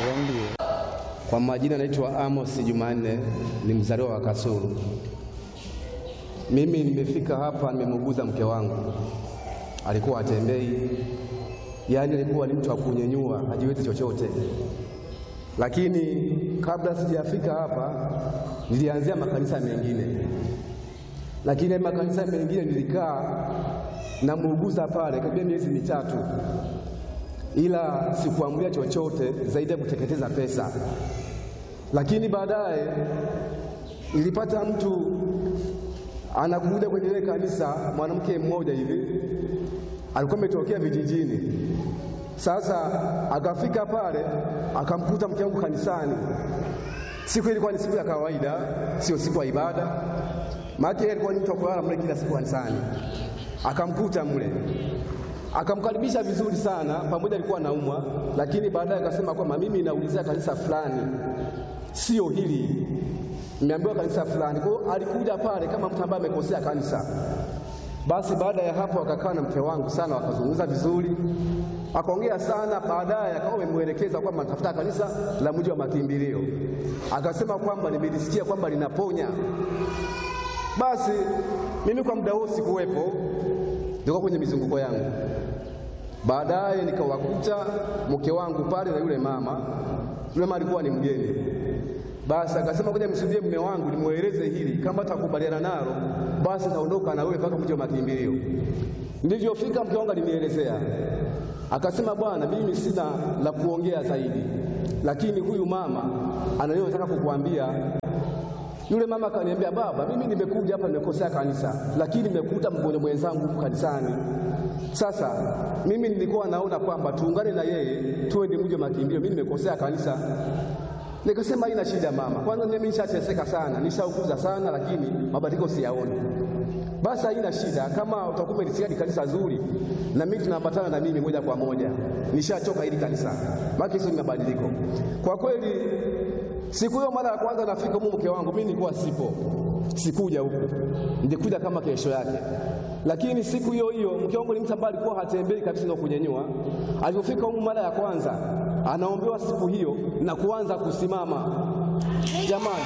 Ndio. Kwa majina naitwa Amos Jumanne, ni mzaliwa wa Kasulu. Mimi nimefika hapa, nimemuguza mke wangu, alikuwa atembei, yaani alikuwa ni mtu wa kunyenyua, hajiwezi chochote. Lakini kabla sijafika hapa, nilianzia makanisa mengine, lakini makanisa mengine nilikaa namuuguza pale karibia miezi mitatu ila sikuamulia chochote zaidi ya kuteketeza pesa. Lakini baadaye nilipata mtu anakuja kwenye ile kanisa, mwanamke mmoja hivi alikuwa ametokea vijijini. Sasa akafika pale akamkuta mke wangu kanisani. Siku ilikuwa ni siku ya kawaida, sio siku ya ibada, maana yeye alikuwa ni mtu wa kulala mle kila siku kanisani. Akamkuta mle akamkaribisha vizuri sana, pamoja alikuwa anaumwa, lakini baadaye akasema kwamba mimi naulizia kanisa fulani, sio hili, nimeambiwa kanisa fulani. Kwa hiyo alikuja pale kama mtu ambaye amekosea kanisa. Basi baada ya hapo akakaa na mke wangu sana, wakazungumza vizuri, akaongea sana. Baadaye akawa amemwelekeza kwamba natafuta kanisa la mji wa makimbilio, akasema kwamba nimelisikia kwamba linaponya. Basi mimi kwa muda huo sikuwepo, nilikuwa kwenye mizunguko yangu. Baadaye nikawakuta mke wangu pale na yule mama. Yule mama alikuwa ni mgeni. Basi akasema ngoja msudie mume wangu nimweleze hili, kama atakubaliana nalo basi naondoka na wewe mpaka mji wa makimbilio. Nilivyofika mke wangu alinielezea, akasema bwana, mimi sina la kuongea zaidi, lakini huyu mama anayotaka kukuambia yule mama akaniambia, baba, mimi nimekuja hapa nimekosea kanisa, lakini nimekuta mgonjwa mwenzangu huku kanisani. Sasa mimi nilikuwa naona kwamba tuungane na yeye tuende mji wa makimbilio, mimi nimekosea kanisa. Nikasema haina shida mama, kwanza mimi nishateseka sana, nishaukuza sana, lakini mabadiliko siyaoni. Basi haina shida, kama utakuwa umelisikia ni kanisa zuri, na mimi tunaambatana na mimi moja kwa moja. Nishachoka hili kanisa, maana sio mabadiliko kwa kweli. Siku hiyo mara ya kwanza nafika huko, mke wangu mimi nilikuwa sipo, sikuja huku, nilikuja kama kesho yake. Lakini siku hiyo hiyo mke wangu ni mtu ambaye alikuwa hatembei kabisa na kunyenyua. Alipofika huko mara ya kwanza, anaombewa siku hiyo na kuanza kusimama. Jamani,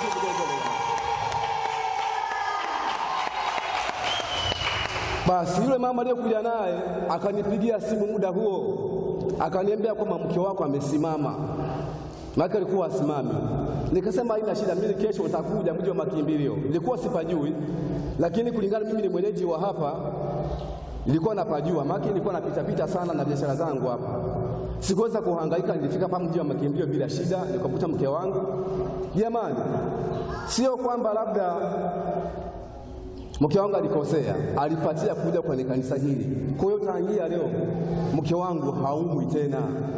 basi yule mama aliyokuja naye akanipigia simu muda huo, akaniambia kwamba mke wako amesimama maana alikuwa asimami. Nikasema haina shida, mimi kesho nitakuja mji wa makimbilio. Nilikuwa sipajui, lakini kulingana mimi ni mwenyeji wa hapa, nilikuwa napajua, maana nilikuwa napita pita sana na biashara zangu hapa. Sikuweza kuhangaika, nilifika hapa mji wa makimbilio bila shida, nikakuta mke wangu. Jamani, sio kwamba labda mke wangu alikosea, alipatia kuja kwenye kanisa hili. Kwa hiyo tangia leo mke wangu haumwi tena.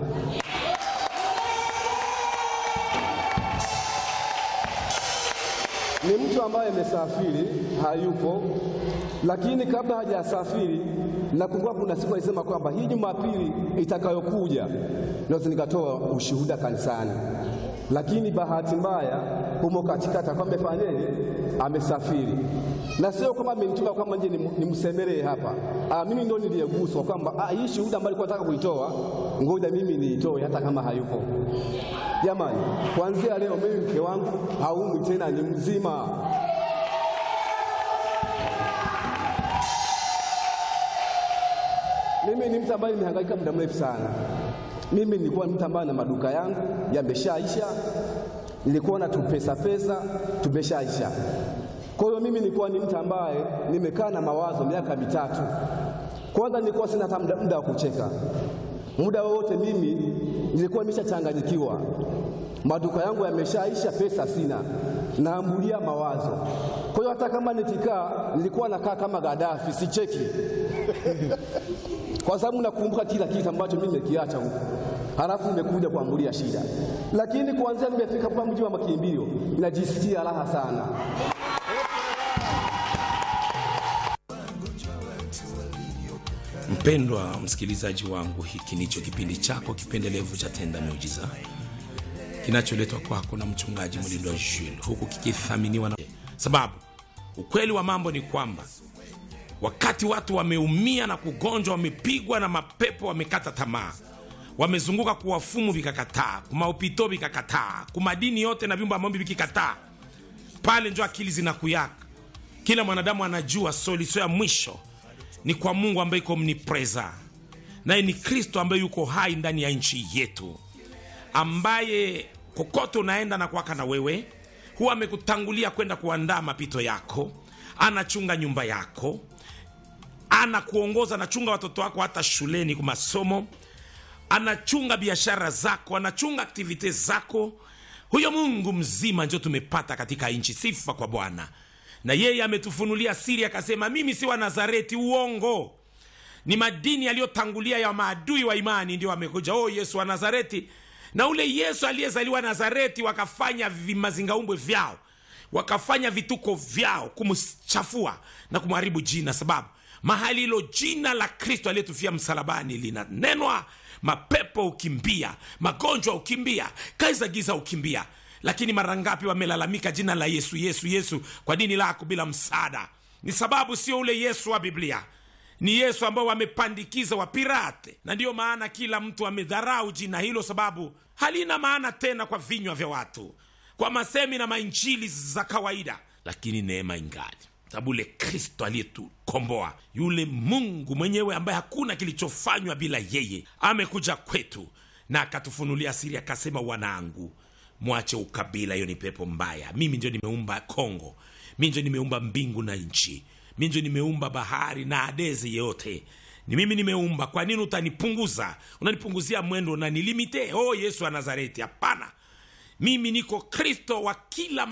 ni mtu ambaye amesafiri hayupo, lakini kabla hajasafiri, nakumbuka kuna siku alisema kwamba hii Jumapili itakayokuja naweza nikatoa ushuhuda kanisani, lakini bahati mbaya humo katikati akawa amefanyaje, amesafiri, na sio kwamba amenituma kwamba nje nimsemelee hapa. Ah, mimi ndio niliyeguswa kwamba ah, hii shuhuda ambayo alikuwa nataka kuitoa, ngoja mimi niitoe hata kama hayupo. Jamani, kuanzia leo mimi mke wangu haumwi tena, ni mzima. Mimi ni mtu ambaye nimehangaika muda mrefu sana. Mimi nilikuwa mtu ambaye na maduka yangu yameshaisha, nilikuwa na tupesa pesa tumeshaisha. Kwa hiyo mimi nilikuwa ni mtu ambaye nimekaa na mawazo miaka mitatu. Kwanza nilikuwa sina hata muda wa kucheka, muda wowote mimi nilikuwa nimeshachanganyikiwa, maduka yangu yameshaisha, pesa sina, naambulia mawazo. Kwa hiyo hata kama nikikaa, nilikuwa nakaa kama Gaddafi, sicheki kwa sababu nakumbuka kila kitu ambacho mimi nimekiacha huko, halafu nimekuja kuambulia shida. Lakini kuanzia nimefika hapa mji wa makimbilio, najisikia raha sana. Mpendwa msikilizaji wangu, hiki ndicho kipindi chako kipendelevu cha Tenda Miujiza kinacholetwa kwako na mchungaji Mlindwa Jules, huku kikithaminiwa na sababu. Ukweli wa mambo ni kwamba wakati watu wameumia na kugonjwa, wamepigwa na mapepo, wamekata tamaa, wamezunguka kuwafumu vikakataa kumaupito vikakataa kumadini yote na vyumba maombi vikikataa pale njo akili zinakuyaka kila mwanadamu anajua solution ya mwisho ni kwa mungu ambaye iko mnipreza naye ni kristo ambaye yuko hai ndani ya nchi yetu ambaye kokote unaenda na kuwaka na wewe huwa amekutangulia kwenda kuandaa mapito yako anachunga nyumba yako anakuongoza anachunga watoto wako hata shuleni kwa masomo anachunga biashara zako anachunga aktivite zako huyo mungu mzima njo tumepata katika nchi sifa kwa bwana na yeye ametufunulia siri akasema mimi si wa nazareti uongo ni madini yaliyotangulia ya maadui wa imani ndio amekuja oh yesu wa nazareti na ule yesu aliyezaliwa nazareti wakafanya vimazingaumbwe vyao wakafanya vituko vyao kumchafua na kumharibu jina sababu mahali hilo jina la kristo aliyetufia msalabani linanenwa mapepo ukimbia magonjwa ukimbia kazi za giza ukimbia lakini mara ngapi wamelalamika jina la yesu yesu yesu kwa dini lako bila msaada ni sababu sio ule yesu wa biblia ni yesu ambao wamepandikiza wapirate na ndiyo maana kila mtu amedharau jina hilo sababu halina maana tena kwa vinywa vya watu kwa masemi na mainjili za kawaida lakini neema ingali sababu ule kristo aliyetukomboa yule mungu mwenyewe ambaye hakuna kilichofanywa bila yeye amekuja kwetu na akatufunulia siri akasema wanangu mwache ukabila hiyo ni pepo mbaya mimi ndio nimeumba kongo mi ndio nimeumba mbingu na nchi mi ndio nimeumba bahari na adezi yote ni mimi nimeumba kwa nini utanipunguza unanipunguzia mwendo unanilimite oh yesu wa nazareti hapana mimi niko kristo wa kila